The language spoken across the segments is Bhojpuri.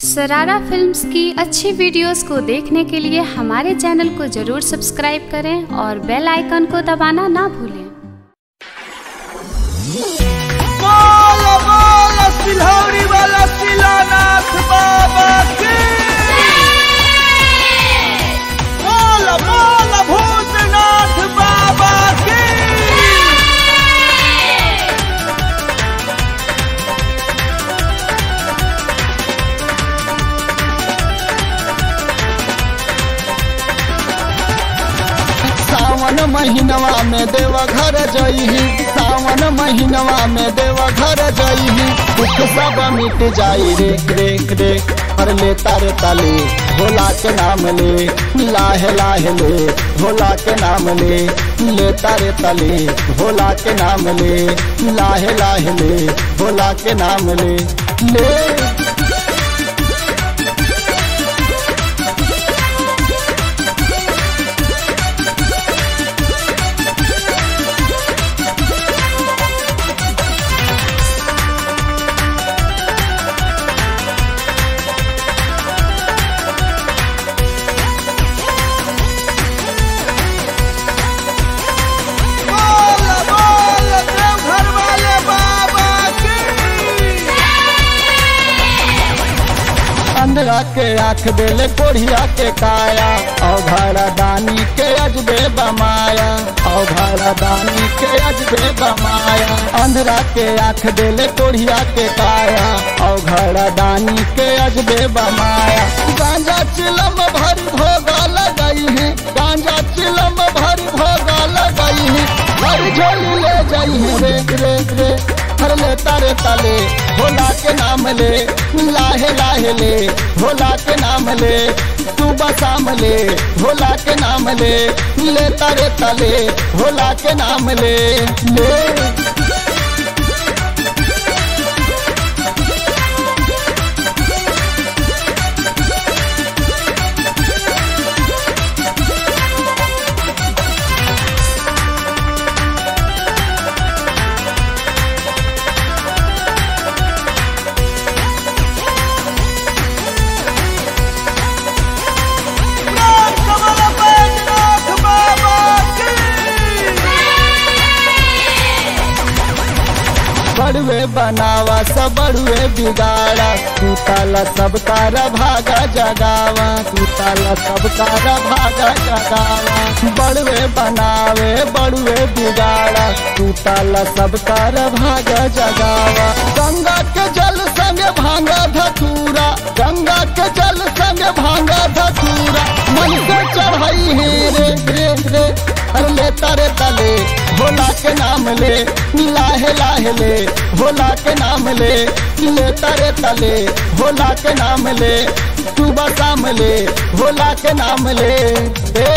सरारा फिल्म्स की अच्छी वीडियोस को देखने के लिए हमारे चैनल को जरूर सब्सक्राइब करें और बेल आइकन को दबाना ना भूलें बोल बोल सिलौरी वाला शिलानाथ बाबा की बोल बोल भूतनाथ बाबा की सावन महीनवा में देव घर जइही सावन महीनवा में देव घर जइही दुख सब मिट जाई रे रे रे हर ले तारे ताले भोला के नाम ले लाहे लाहे ले भोला के नाम ले ले तारे तले भोला के नाम ले लाहे लाहे ले भोला के नाम ले ले बोल बोल देवघर वाले बाबा की अंधरा के आंख देले कोढ़िया के काया औघड़ा दानी के अजबे बमाया औघड़ा दानी के अजबे बमाया अंधरा के आंख देले कोढ़िया के काया औघड़ा दानी के अजबे बमाया गांजा चिलम भरी भोगा लगाई है गांजा चिलम भरी भोगा लगाई है हर झोली ले जाई है रे रे रे हर ले तारे ताले भोला के नाम ले लाहे लाहे ले भोला के नाम ले तू बसाम ले भोला के नाम ले ले तारे ताले भोला के नाम ले ले नाथ कमल बैजनाथ बाबा की बड़ुए बनावा सब बड़ुए बिगाड़ा तू ताला सब तारा भागा जगावा तू ताला सब तारा भागा जगावा बड़ुए बनावे बड़ुए बिगाड़ा तू ताला सब तारा भागा जगावा गंगा के जल संग भांगा धतूरा गंगा के जल संग भांगा धतूरा मन से चढ़ाई है रे रे रे हर ले तारे तले भोला के नाम ले लाहे लाहे ले भोला के नाम ले ले तारे तले भोला के नाम ले तू बसाम ले भोला के नाम ले ए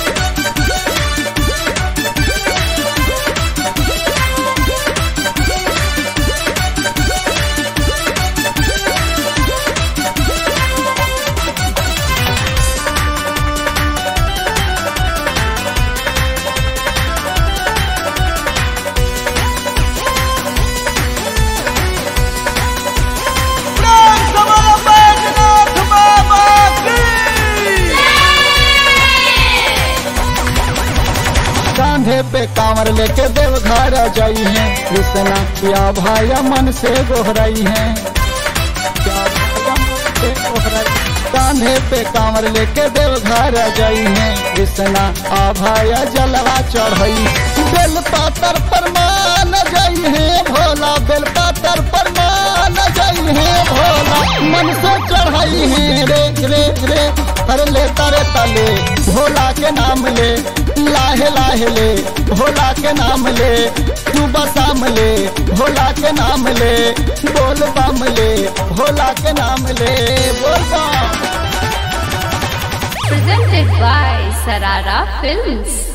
नाथ कमल बैजनाथ बाबा की कांधे पे कांवर लेके देवघर जाई है कृष्णा या भाया मन से गोहराई है क्या भाया मन से गोहराई कांधे पे कांवर लेके देवघर जाई है कृष्णा आ भाया जलवा चढ़ई बेल पातर पर मान जाई है भोला बेल पातर पर मान जाई है भोला मन से चढ़ाई है रे रे रे हर ले तारे तले भोला के नाम ले लाहे लाहे ले भोला के नाम ले तू बसाम ले भोला के नाम ले बोल बम ले भोला के नाम ले बोल बम presented by Sarara Films.